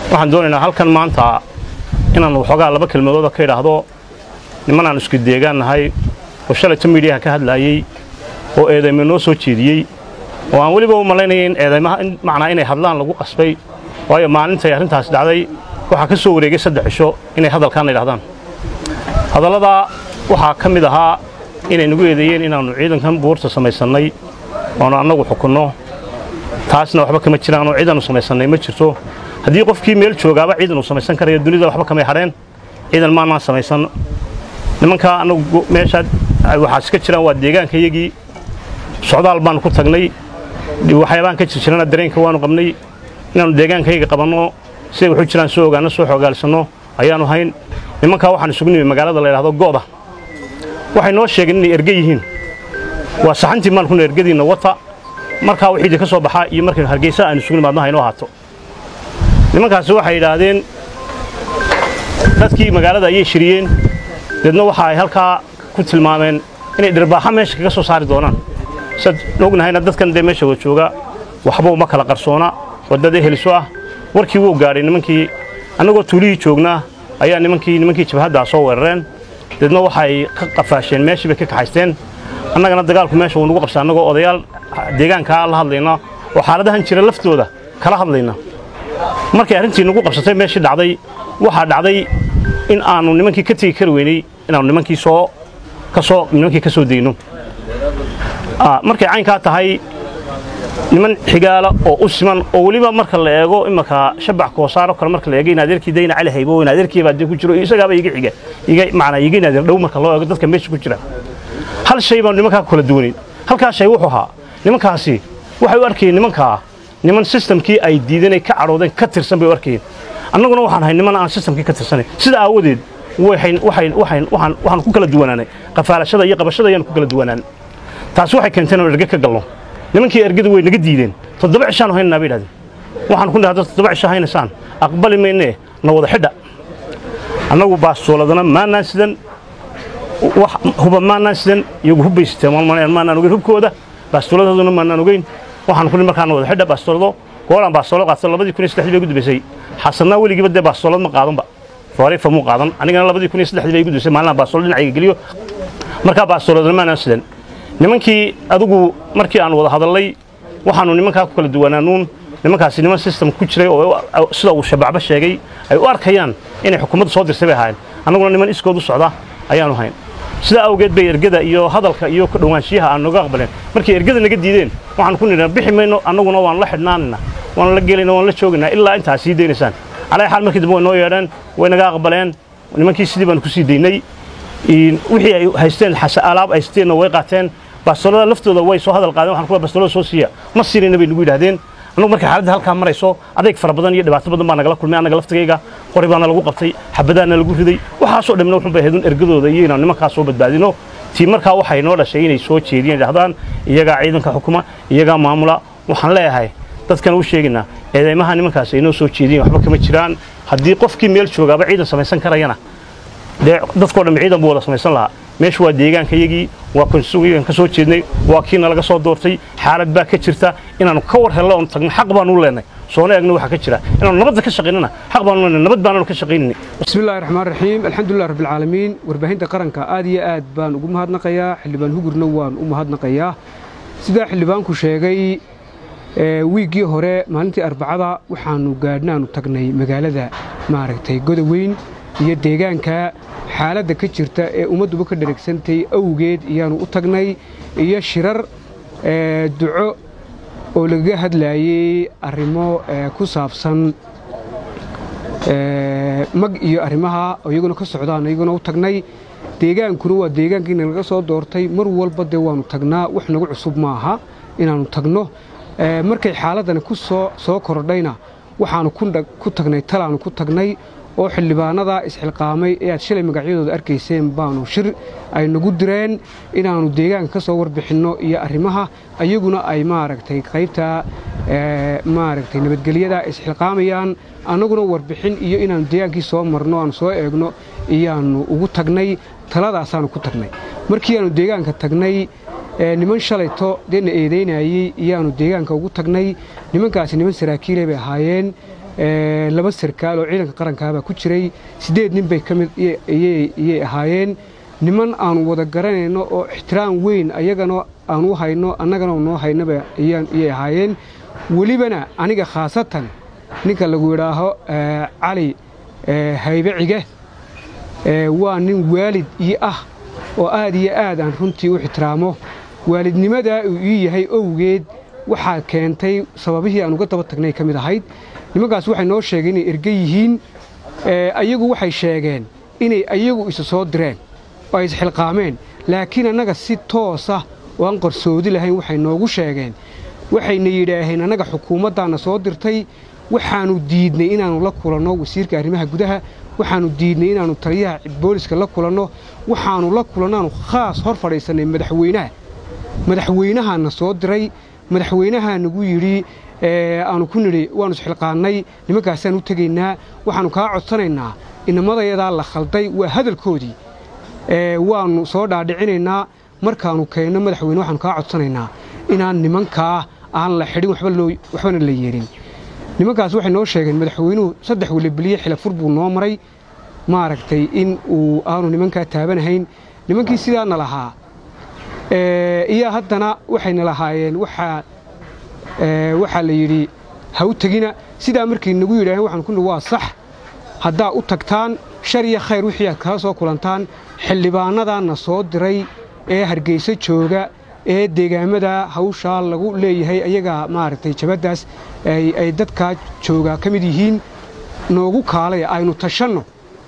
waxaan doonaynaa halkan maanta inaan waxoogaa laba kelmadooda ka idhaahdo niman aan isku deegaan nahay oo shalayta miidhiyaha ka hadlaayey oo eedaymo noo soo jeediyey oo aan weliba u malaynaya in eedaymaha macnaa inay hadlaan lagu qasbay waayo maalintay arrintaas dhacday waxaa ka soo wareegay saddex cisho inay hadalkaan idhahdaan hadalladaa waxaa ka mid ahaa inay nagu eedeeyeen inaannu ciidankan buurta samaysannay oonu annagu xukunno taasna waxba kama jiraan oo ciidannu samaysannay ma jirto haddii qofkii meel joogaaba ciidan uu samaysan karayo dunida waxba kamay hadheen ciidan maanaan samaysan nimankaa annagu meeshaa waxaas ka jiraan waa deegaankayagii socdaal baannu ku tagnay waxyaabaan ka jir jirana dareenka waannu qabnay inaannu deegaankayaga qabanno siday waxu jiraan soo ogaanno soo xoogaalsanno ayaannu hayn nimankaa waxaan isugu nimi magaalada la yidhahdo go'da waxay noo sheegeen inay erge yihiin waa saxantii maalkuna ergadiinna wata markaa wixii ka soo baxaa iyo markaynu hargeysa aanu isugu nimaadno haynoo haato nimankaasi waxay yidhaahdeen dadkii magaalada ayay shiriyeen deedna waxa ay halkaa ku tilmaameen inay dhirbaaxa meesha kaga soo saari doonaan saad ognahayna dadkan dee meesha wada jooga waxba uma kala qarsoona wadada heliso ah warkii wuu gaadhay nimankii annagoo tuulihii joognaa ayaa nimankii nimankii jabhaddaa soo weerareen deedna waxay ka qafaasheen meeshii bay ka kaxaysteen annagana dagaalku meesha wuu nagu qabsa annagoo odayaal deegaankaa la hadlayna oo xaaladahan jira laftooda kala hadlayna markay arrintii nagu qabsatay meeshii dhacday waxaa dhacday in aanu nimankii ka tegi kari weynay inaanu nimankii soo ka soo nimankii ka soo degno markay caynkaa tahay niman xigaala oo u siman oo weliba marka la eego imanka shabax koosaaro kale marka la eego in adeerkii dayna cali haybo in adeerkii baa dee ku jiro isagaaba iga xiga iga macnaa iga naadir dhow marka loo eego dadka meesha ku jira hal shay baan nimankaa kala duwanayn halkaa shay wuxuu ahaa nimankaasi waxay u arkayeen nimankaa niman sistamkii ay diidanay ka cadhoodeen ka tirsan bay u arkayeen annaguna waxaan ahay niman aan sistamkii ka tirsanayn sida aawadeed waxaan ku kala duwanaanay qafaalashada iyo qabashada ayaan ku kala duwanaan taasi waxay keenteen oo erge ka galno nimankii ergadu way naga diideen toddoba cishaan haynanaa bay idhahdeen waxaan ku dhahay dad toddoba cisho haynaysaan aqbali maynee na wada xidha annagu baastooladana maanaan sidan wax huba maanaan sidan iyagu hubbay siteen maanaan ogeyn hubkooda baastooladaduna maanaan ogeyn waxaan ku markaan wada xidha baastoolado goolaan baastoolad qaatay labadii kun iyo saddexdii bay gudbaysay xasanaa weligiiba dee baastoolad ma qaadanba foorifa muu qaadan anigana labadii kun iyo saddexdii bay gudbaysay maalinaha baastoolad dhinacayga geliyo markaa baastooladana maanaan sidan nimankii adigu markii aan wada hadallay waxaannu nimankaa ku kala duwanaanuun nimankaasi niman sistem ku jiray oo sida uu shabacba sheegay ay u arkayaan inay xukuumaddu soo dirsay bay ahaayeen annaguna niman iskood u socda ayaannu hayn sidaa awgeed bay ergada iyo hadalka iyo ku dhowaanshiyaha aan nooga aqbaleen markay ergada naga diideen waxaan ku nidhaa bixi mayno annaguna waan la xidhnaanayna waan la gelayna waan la joogaynaa ilaa intaa sii daynaysaan calaa xaal markii dambe way noo yeedheen way naga aqbaleen nimankii sidii baan ku sii daynay wixii ay haysteen alaab haysteenna way qaateen bastoolada laftooda way soo hadal qaadeen waxaan ku bastoolada soo siiya ma siinayna bay nagu yidhaahdeen annagu markay xaaladda halkaa marayso adeeg fara badan iyo dhibaato badan baa nagala kulmay annaga laftigayga qori baana lagu qabtay xabadaana lagu riday waxaasoo dhamna wuxun bay ahaydun ergadooda iyo inaan nimankaa soo badbaadino tii markaa waxay noo dhashay inay soo jeediyeen idhahdaan iyagaa ciidanka xukuma iyagaa maamula waxaan leeyahay dadkan u sheegaynaa eedeymaha nimankaas ay noo soo jeediyeen waxba kama jiraan haddii qofkii meel joogaaba ciidan samaysan karayana dee dadkoo dhammi ciidan buu wada samaysan lahaa meeshu waa deegaankayagii waa konsugan ka soo jeednay waa kiina laga soo doortay xaalad baa ka jirta inaannu ka war hello oon tagno xaq baanu u leenay soona eegno waxaa ka jira inaannu nabadda ka shaqaynana xaq baanu leenay nabad baananu ka shaqaynayni bismi illahi raxmaan raxiim alxamdulilah rabbilcaalamiin warbaahinta qaranka aad iyo aad baan ugu mahadnaqayaa xildhibaan hugurna waan u mahadnaqayaa sidaa xildhibaanku sheegay wiiggii hore maalintii arbacada waxaannu gaadhnaanu tagnay magaalada maaragtay godaweyn iyo deegaanka xaaladda ka jirta ee ummadduba ka dhareegsantay awgeed iyaanu u tagnay iyo shirar duco oo lagaga hadlaayey arrimo ku saabsan mag iyo arrimaha iyaguna ka socdaan iyaguna u tagnay deegaankuna waa deegaankiina laga soo doortay mar walba dee waannu tagnaa wax nagu cusub maaha inaannu tagno markay xaaladdani ku soo soo kordhayna waxaannu ku tagnay talaannu ku tagnay oo xildhibaanada isxilqaamay ee aad shalay magacyadooda arkayseen baanu shir ay nagu direen inaannu deegaanka ka soo warbixinno iyo arrimaha ayaguna ay maaragtay qaybta maaragtay nabadgelyada isxilqaamayaan annaguna warbixin iyo inaannu deegaankii soo marno aanu soo eegno iyaannu ugu tagnay taladaasaannu ku tagnay markii aanu deegaanka tagnay niman shalayto dee na eedaynayey iyaannu deegaanka ugu tagnay nimankaasi niman saraakiilay bay ahaayeen laba sarkaal oo ciidanka qarankaabaa ku jiray siddeed nin bay ka mid iyay ahaayeen niman aanu wada garanayno oo ixtiraam weyn ayagana aanu hayno annagana noo haynaba iyay ahaayeen welibana aniga khaasatan ninka lagu yidhaaho cali haybe cige waa nin waalid ii ah oo aad iyo aad aan runtii u ixtiraamo waalidnimadaa uu ii yahay owgeed waxaa keentay sababihii aan uga daba tagnay ka mid ahayd nimankaas waxay noo sheegeen inay erge yihiin ayagu waxay sheegeen inay ayagu isa soo direen oo ay isxilqaameen laakiin annaga si toosa oo aan qarsoodi lahayn waxay noogu sheegeen waxayna yidhaaheen annaga xukuumaddaanna soo dirtay waxaannu diidnay inaannu la kulanno wasiirka arrimaha gudaha waxaannu diidnay inaannu taliyaha booliska la kulanno waxaannu la kulannaannu khaas hor fadhiisannay madaxweynaha madaxweynahaana soo diray madaxweynahaa nagu yidhi aanu ku nidhi waannu isxilqaannay nimankaasaan u tegaynaa waxaannu kaa codsanaynaa inamadayadaa la khalday waa hadalkoodii waannu soo dhaadhicinaynaa markaannu keenno madaxweyne waxaannu kaa codsanaynaa inaan nimankaa aan la xidhin waxbana la yeelin nimankaas waxay noo sheegeen madaxweynuhu saddex welibeliye xilafur buu noo maray maaragtay in uu aanu nimankaa taabanahayn nimankii sidaana lahaa iyo haddana waxayna lahaayeen waxaa la yidhi ha u tegina sidaa markay nagu yidhaaheen waxaan ku nihi waa sax haddaa u tagtaan shar iyo khayr wixii aad kala soo kulantaan xildhibaanadaana soo diray ee hargeyso jooga ee deegaamada hawshaa lagu leeyahay ayagaa maaragtay jabaddaas ay dadkaa joogaa ka mid yihiin noogu kaalay aynu tashanno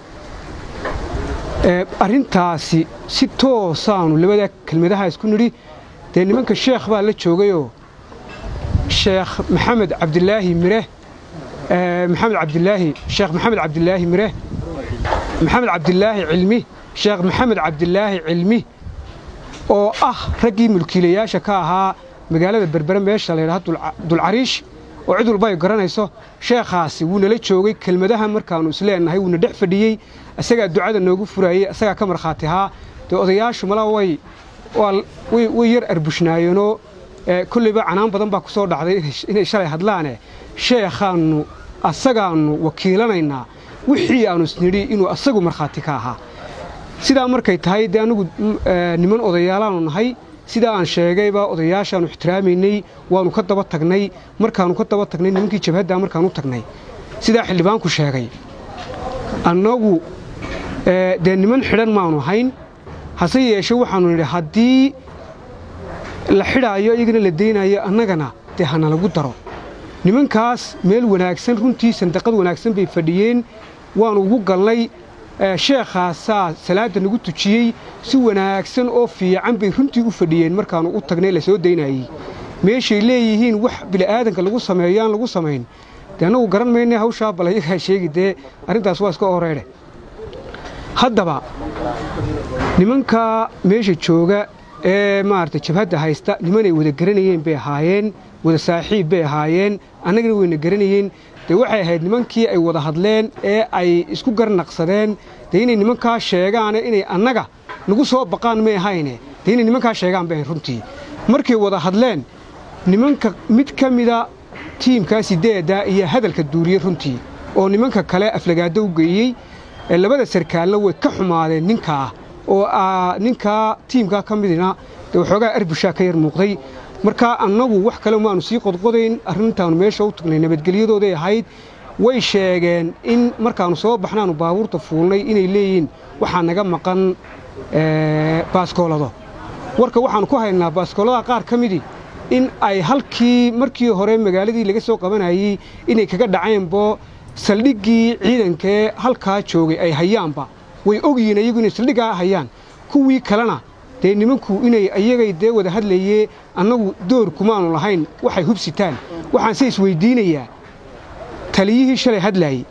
arrintaasi si toosaanu labada kelmadaha isku nidhi dee nimanka sheekh baa la joogayoo sheekh maxamed cabdilaahi mire maxamed cabdilaahi sheekh maxamed cabdilaahi mire maxamed cabdilaahi cilmi sheekh maxamed cabdilaahi cilmi oo ah raggii mulkiilayaasha ka ahaa magaalada berbere meesha la yidhaha dulcariish oo cid walba ay garanayso sheekhaasi wuu nala joogay kelmadaha markaannu isleennahay wuuna dhex fadhiyey isagaa ducada noogu furaayey isagaa ka markhaati ahaa dee odayaashu mala way way yar arbushnaayeenoo kollayba canaan badan baa ku soo dhacday inay shalay hadlaane sheekhaannu asagaannu wakiilanaynaa wixii aannu isnidhi inuu asagu markhaati ka ahaa sidaa markay tahay dee annugu niman odayaalaannu nahay sidaa aan sheegayba odayaashaannu ixtiraamaynay waannu ka daba tagnay markaannu ka daba tagnay nimankii jabhaddaa markaan u tagnay sidaa xildhibaanku sheegay annagu dee niman xidhan maannu ahayn hase yeeshe waxaannu nidhi haddii la xidhaayo iyagana la daynayo annagana dee hana lagu daro nimankaas meel wanaagsan runtii sandaqad wanaagsan bay fadhiyeen waannu ugu galnay sheekhaasaa salaadda nagu tujiyey si wanaagsan oo fiican bay runtii u fadhiyeen markaannu u tagnay la soo daynayey meeshay leeyihiin wax bili'aadanka lagu sameeyo aan lagu samayn dee annagu garan mayne hawshaa bal ayagaa sheegi dee arrintaas waa iska horeedhe haddaba nimankaa meesha jooga ee maaragtay jabhadda haysta nimanay wada garanayeen bay ahaayeen wada saaxiib bay ahaayeen annagana wayna garanayeen dee waxay ahayd nimankii ay wada hadleen ee ay isku garnaqsadeen dee inay nimankaa sheegaane inay annaga nagu soo baqaan may ahayne dee inay nimankaa sheegaan bay ahayd runtii markay wada hadleen nimanka mid ka mida tiimkaa sideedda iyo hadalka duuriyey runtii oo nimanka kale aflagaado u geeyey labada sarkaalna way ka xumaadeen ninkaa oo ninkaa tiimkaa ka midina dee waxoogaa arbushaa ka yar muuqday markaa annagu wax kale maanu sii qodqodayn arrintaannu meesha u tagnay nabadgelyadooday ahayd way sheegeen in markaannu soo baxnaannu baabuurta fuulnay inay leeyihiin waxaa naga maqan baaskoolado warka waxaannu ku haynaa baaskooladaha qaar ka midii in ay halkii markii hore magaaladii laga soo qabanayey inay kaga dhaceenbo saldhiggii ciidankee halkaa joogay ay hayaanba way ogyihiin ayagu inay saldhiggaa hayaan kuwii kalena dee nimanku inay ayagay dee wada hadlayee annagu door kumaanu lahayn waxay hubsitaan waxaanse isweyddiinayaa taliyihii shalay hadlaayey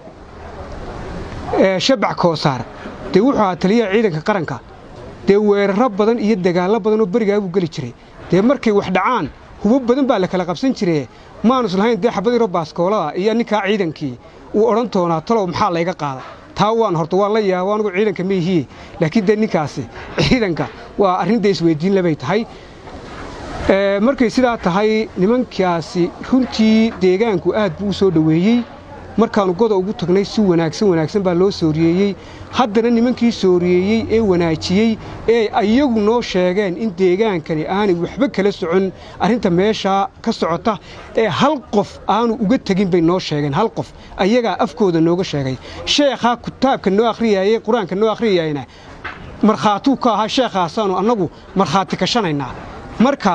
shabac koosaar dee wuxuu ahaa taliyaha ciidanka qaranka dee weeraro badan iyo dagaallo badan oo berigaa buu geli jiray dee markay wax dhacaan hubo badan baa la kala qabsan jire maanus lahayn dee xabad yaro baaskoolada iyo ninkaa ciidankii uu odhan doonaa talow maxaa layga qaada taa waan horta waan la yaaba anugu ciidanka maihiye laakiin dee ninkaasi ciidanka waa arrinta isweyddiin labay tahay markay sidaa tahay nimankaasi runtii deegaanku aad buu u soo dhoweeyey markaannu goda ugu tagnay si wanaagsan wanaagsan baa loo sooriyeeyey haddana nimankii sooriyeeyey ee wanaajiyey ee iyagu noo sheegeen in deegaankani aanay waxba kala socon arrinta meeshaa ka socota ee hal qof aanu uga tegin bay noo sheegeen hal qof ayagaa afkooda nooga sheegay sheekhaa kitaabka noo akhriyaayey qur-aanka noo akhriyayna markhaatuu ka ahaa sheekhaasaanu annagu markhaati kashanaynaa marka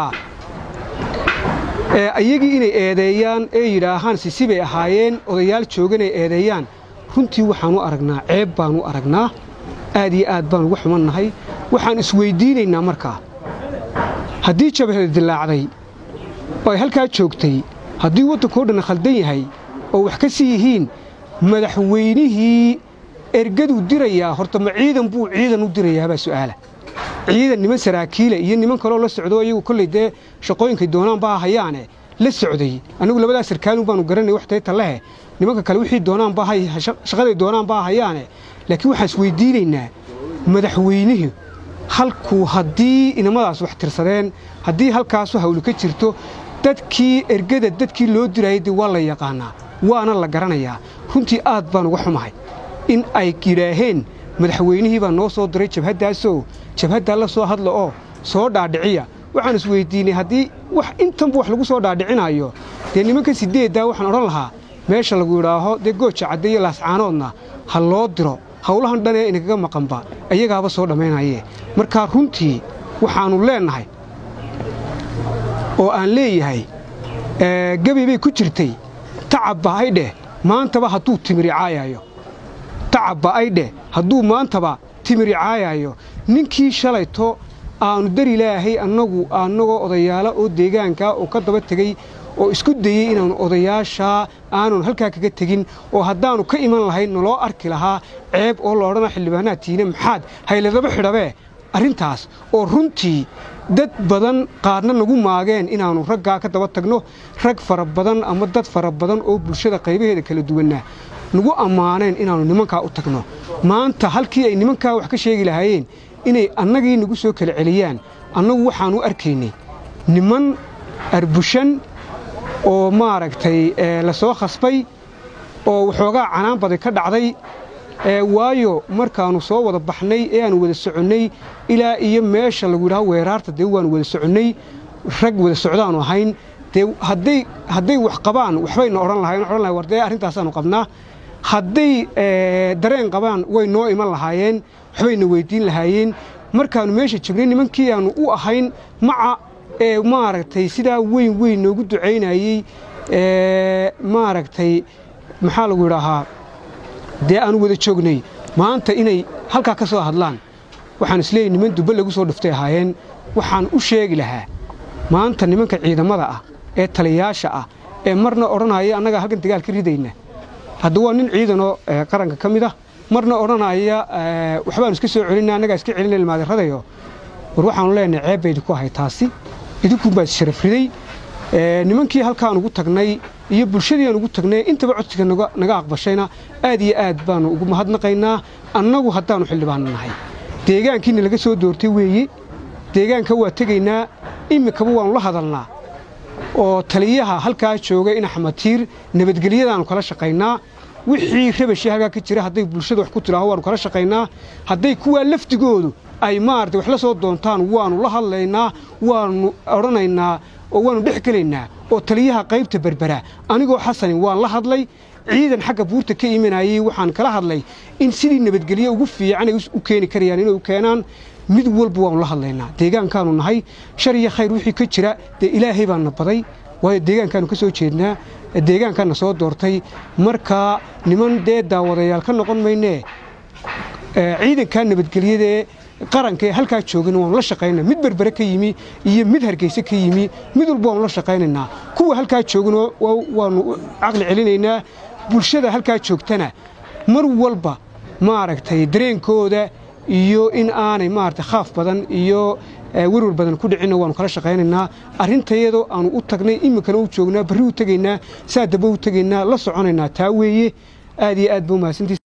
iyagii inay eedeeyaan ee yidhaahaan sisi bay ahaayeen odayaal jooganay eedeeyaan runtii waxaan u aragnaa ceeb baan u aragnaa aad iyo aad baan uga xumannahay waxaan isweyddiinaynaa markaa haddii jabhada dillaacday oo ay halkaa joogtay haddii waddankao dhan khaldan yahay oo wax ka sii yihiin madaxweynihii ergaduu dirayaa horta ma ciidan buu ciidan u dirayaabaa su'aala ciidan niman saraakiila iyo niman kaloo la socdo iyagu kolley dee shaqooyinkay doonaan baa hayaane la socday anigu labadaas sarkaalun baanu garanay wax tayta lehe nimanka kale wixii doonaan baa shaqaday doonaan baa hayaane laakiin waxaan isweydiinaynaa madaxweynihii halkuu haddii inamadaas wax tirsadeen haddii halkaasu hawli ka jirto dadkii ergada dadkii loo dirayay dee waa la yaqaanaa waana la garanayaa runtii aad baan uga xumahay in ay yidhaaheen madaxweynihii baa noo soo diray jabhaddaasoo jabhaddaa la soo hadla oo soo dhaadhiciya waxaan isweyddiinay haddii wax intanba wax lagu soo dhaadhicinayo dee nimanka sideeddaa waxaan odhan lahaa meesha lagu yidhaaho dee gooja cadde iyo laascaanoodna ha loo diro howlahan dhan ee inagaga maqanba ayagaaba soo dhammaynayee markaa runtii waxaannu leennahay oo aan leeyahay gebi bay ku jirtay tacabba ay dheh maantaba hadduu timiri caayayo tacabba ay dheh hadduu maantaba timiri caayayo ninkii shalayto aanu dari laahay annagu annagoo odayaala oo deegaankaa oo ka daba tegey oo isku dayey inaannu odayaashaa aanun halkaa kaga tegin oo haddaannu ka iman lahayn naloo arki lahaa ceeb oo la odhanaa xildhibaanaad tiine maxaad hayladaba xidhabee arrintaas oo runtii dad badan qaarna nagu maageen inaannu raggaa ka daba tagno rag fara badan ama dad fara badan oo bulshada qaybaheeda kala duwanna nagu ammaaneen inaannu nimankaa u tagno maanta halkii ay nimankaa wax ka sheegi lahaayeen inay annagii nagu soo kala celiyaan annagu waxaannu arkaynay niman arbushan oo maaragtay la soo khasbay oo waxoogaa canaan baday ka dhacday waayo markaannu soo wada baxnay ee aanu wada soconnay ilaa iyo meesha lagu yidhaho weeraarta dee waannu wada soconnay rag wada socdaannu ahayn dee hadday wax qabaan waxbayna odhan lahayn odhan lahay war dee arrintaasaannu qabnaa hadday dareen qabaan way noo iman lahaayeen waxbayna weyddiin lahaayeen markaannu meesha joognay nimankii aannu u ahayn maca ee maaragtay sidaa weyn weyn noogu ducaynayey maaragtay maxaa lagu yidhaahaa dee aanu wada joognay maanta inay halkaa ka soo hadlaan waxaan isleeyahy niman dubbe lagu soo dhuftay ahaayeen waxaan u sheegi lahaa maanta nimanka ciidamada ah ee taliyayaasha ah ee marna odhanaya annagaa halkan dagaal ka ridayna hadda waa nin ciidanoo qaranka ka mid ah marna odhanaya waxbaanu iska soo celinna annagaa iska celina ilmaadirradayo war waxaanu leenahay ceeb bay idinku ahay taasi idinkunbaa issharaf riday nimankii halkaan ugu tagnay iyo bulshadii aan ugu tagnay intaba codsiga naga aqbashayna aad iyo aad baannu ugu mahadnaqaynaa annagu haddaannu xildhibaanno nahay deegaankiina laga soo doortay weeye deegaanka waa tegaynaa iminkaba waannu la hadalnaa oo taliyaha halkaa jooga in axmed tiir nabadgelyadaannu kala shaqaynaa wixii rabashii halkaa ka jira hadday bulshada wax ku tidhaaho waannu kala shaqaynaa hadday kuwaa lafdigoodu ay maarata wax la soo doontaan waannu la hadlaynaa waannu odhanaynaa oo waannu dhex gelaynaa oo taliyaha qaybta berbera anigoo xasanin waan la hadlay ciidan xagga buurta ka imanayey waxaan kala hadlay in sidii nabadgelye ugu fiican ay u keeni karayaan inay u keenaan mid walba waannu la hadlaynaa deegaankaannu nahay shar iyo khayr wixii ka jira dee ilaahay baanna baday waayo deegaankaannu ka soo jeednaa deegaankaanna soo doortay markaa niman dee daawadayaal ka noqon maynee ciidankaa nabadgelyadaee qaranka ee halkaa joogana waannu la shaqaynaa mid berbere ka yimi iyo mid hargeyse ka yimi mid walba waannu la shaqaynaynaa kuwa halkaa joogana waannu caqli celinaynaa bulshada halkaa joogtana mar walba maaragtay dareenkooda iyo in aanay maaragtay khaaf badan iyo werwer badan ku dhicinna waannu kala shaqaynaynaa arrintayadoo aannu u tagnay iminkana u joognaa barri u tegaynaa saa daba u tegaynaa la soconaynaa taa weeye aad iyo aad ba umahadsantiis